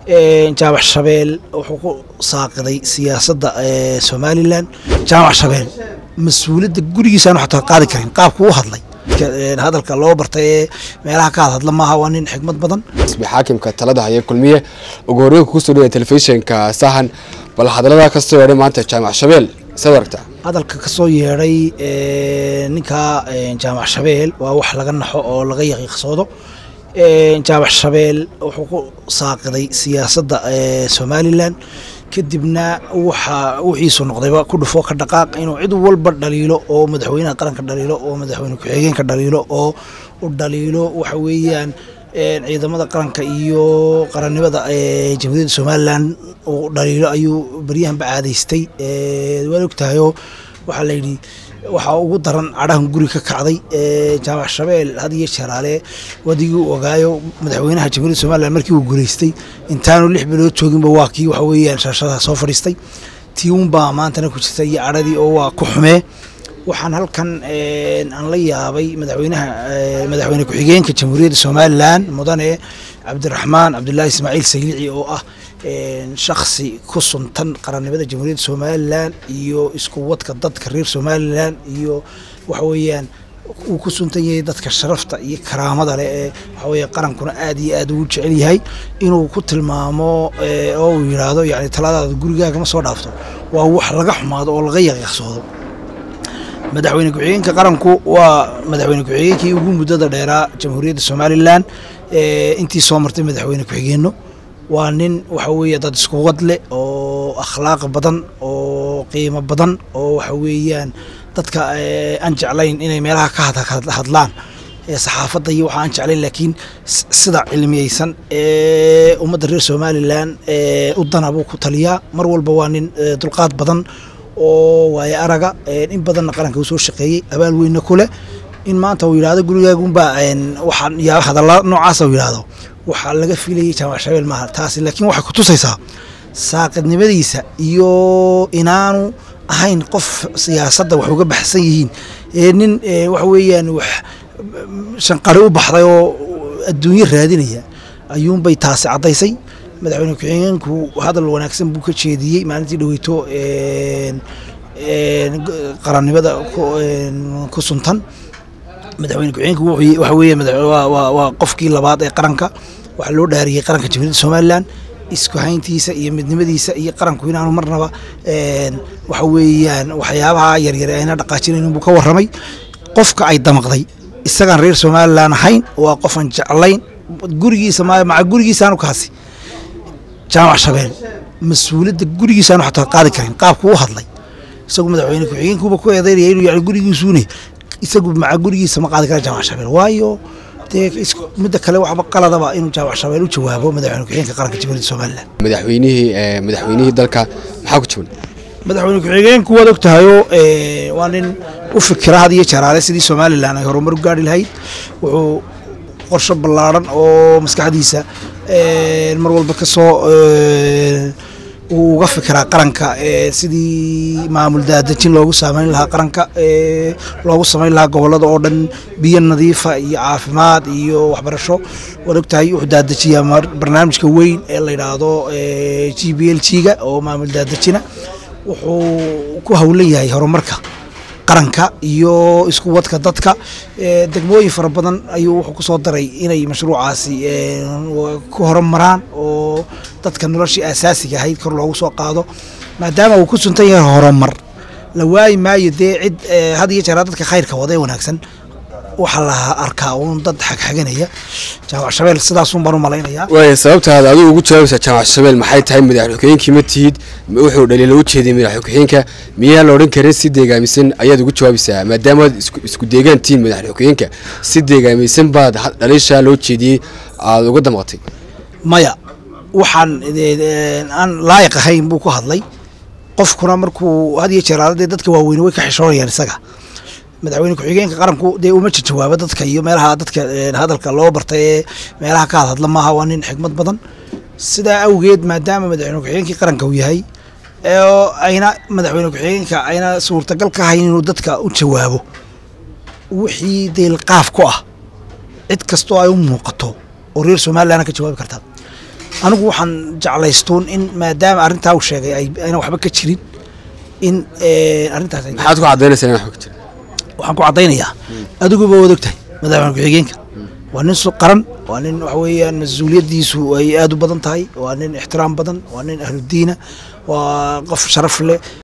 jaamac shabeel wuxuu ku saaqiday siyaasadda somalilan jaamac shabeel mas-uuliyadda gurigiisaanu xataa qaadi karin qaabku u hadlay hadalka loo bartay ee meelaha ka hadhadla maaha waa nin xigmad badan isbi xaakimka talada haya kulmiye ugu horreyn kusoo dhawaya telefishinka sahan bal hadallada kasoo yeedhay maanta jaamac shabeel saad aragtaa hadalka ka soo yeedhay ninka jaamac shabeel waa wax laga naxo oo laga yaqiiqsoodo jaamac shabeel wuxuu ku saaqiday siyaasadda somalilan kadibna waxa wixiisu noqdayba ku dhufo ka dhaqaaq inuu cid walba dhaliilo oo madaxweynaha qaranka dhaliilo oo madaxweyne ku-xigeenka dhaliilo oo u dhaliilo waxa weeyaan ciidamada qaranka iyo qarannimada jamhuuriyadda somalilan uu dhaliilo ayuu baryahanba caadaystay waad ogtahayoo waxaa layidhi waxaa ugu daran cadhahan guri ka kacday jaamac shabeel had iyo jeeraale wadigii u ogaayo madaxweynaha jamhuuriyadda somalilan markii uu guulaystay intaanu lix bilood jooginba waa kii waxa weeyaan shaashadaha soo fadhiistay tii unbaa maantana ku jirta iyo cadhadii oo waa ku xumee waxaan halkan aan la yaabay madaxweynaha madaxweyne ku-xigeenka jamhuuriyadda somalilan mudane cabdiraxmaan cabdulaahi ismaaciil saylici oo ah shaksi ku suntan qarannimada jamhuuriyadda somalilan iyo isku wadka dadka reer somalilan iyo waxa weeyaan uu ku suntan yahay dadka sharafta iyo karaamada leh ee waxa weeye qarankuna aad iyo aad ugu jecel yahay inuu ku tilmaamo oo uu yidhaahdo yani taladaada gurigaaga ma soo dhaafto waa wax laga xumaado oo laga yaqiiqsoodo madaxweyne ku-xigeenka qaranku waa madaxweyne ku-xigeenkii ugu muddada dheeraa jamhuuriyadda somalilan intii soo martay madaxweyne ku-xigeenno waa nin waxa weeye dad isku wad leh oo akhlaaq badan oo qiimo badan oo waxa weeyaan dadka aan jeclayn inay meelaha ka hadlaan saxaafadda iyo waxa aan jeclayn laakiin sida cilmiyeysan ee ummadda reer somalilan u dana buu ku taliyaa mar walba waa nin dulqaad badan oo waaye araga in badanna qaranka uu soo shaqeeyey abaal weynna ku leh in maanta uu yidhahdo gurigaagunbaa waxaan yaa hadalla noocaasa uu yidhahdo waxaa laga filayay jaamac shabeel maaha taasi laakiin waxay ku tusaysaa saaqidnimadiisa iyo inaanu ahayn qof siyaasadda wax uga baxsan yihiin ee nin waxa weeyaan wax shanqari u baxday oo adduunyo raadinaya ayuunbay taasi caddaysay madaxweyne ku-xigeenku hadal wanaagsan buu ka jeediyey maalintii dhaweyto qarannimada ku suntan madaxweyne ku-xigeenku waxa weeye waa qofkii labaad ee qaranka waxaa loo dhaariyey qaranka jamhuuriyadda somalilan isku hayntiisa iyo midnimadiisa iyo qaranku inaanu marnaba waxa weeyaan waxyaabaha yaryar ayna dhaqaajinayn buu ka warramay qofka ay damaqday isagaan reer somalilan ahayn waa qofan jeclayn gurigiisa maca gurigiisaanu kaasi jaamac shabeel mas-uuliyadda gurigiisaanu xataa qaadi karin qaabku u hadlay isagu madaxweyne ku-xigeenkuba ku eedeynaya inuu yani gurigiisuune isagu maca gurigiisa ma qaadi kara jaamac shabeel waayo dee midda kale waxba qaladaba inuu jaamac shabeel u jawaabo madaxweyne ku-xigeenka qaranka jamhuuriyadda somalilan madaxweynihii madaxweynihii dalka maxaa ku jaban madaxweyne ku-xigeenku waad ogtahayoo waa nin u fikira had iyo jaraale sidii somalilan ay horumar u gaari lahayd wuxuu qorsho ballaaran oo maskaxdiisa mar walba ka soo uu uga fikiraa qaranka sidii maamul daadejin loogu saameyn lahaa qaranka loogu samayn lahaa gobolada oo dhan biyo nadiifa iyo caafimaad iyo waxbarasho waad ogtahay wuxuu daadejiyaa barnaamijka weyn ee la yidhaahdo g b l g ga oo maamul daadejina wuxuu ku howlan yahay horumarka qaranka iyo isku wadka dadka degmooyin fara badan ayuu wuxuu ku soo daray inay mashruucaasi ku horumaraan oo dadka noloshii asaasiga ahayd kor loogu soo qaado maadaama uu ku suntan yahay horumar la waayi maayo dee cid had iyo jeeraa dadka khayrka wada ee wanaagsan waxaa la arkaa uun dad xagxaganaya jaamac shabeel sidaasun baan u malaynayaa waaya sababtaada adigu ugu jawaabaysaa jaamac shabeel maxay tahay madaxweyne ku-xigeenkii ma tihid wuxuu dhaliila u jeediyey madaxweyne ku-xigeenka miyaa la odhan karin si deegaamisan ayaad ugu jawaabaysaa maadaamaad isku deegaan tihiin madaxweyne ku-xigeenka si deegaamisan baad dhaliishaa loo jeediyey aada uga damqatay maya waxaan aan laayiq ahayn buu ku hadlay qofkuna markuu had iyo jeer dee dadka waaweyne way ka xishoonayaan isaga madaxweyne ku-xigeenka qaranku dee uma jawaabo dadka iyo meelaha dadka hadalka loo bartay ee meelaha ka hadhadla maaha waa nin xigmad badan sidaa awgeed maadaama madaxweyne ku-xigeenkii qaranka uu yahay oo ayna madaxweyne ku-xigeenka ayna suurtagal ka hayn inuu dadka u jawaabo wixii deelqaaf ku ah cid kastoo ay u muuqato oo reer somalilan ka jawaabi kartaa anigu waxaan jeclaystuun in maadaama arrintaa uu sheegay ay ayna waxba ka jirin in eh, arrintaas ay maxaad ku caddaynaysaa in waxba ka jira waxaan ku caddaynayaa adiguba waad ogtahay madaxweyne ku-xigeenka waa nin su qaran waa nin waxa weeyaan mas-uuliyaddiisu ay aad u badan tahay waa nin ixtiraam badan waa nin ahludiina waa qof sharaf leh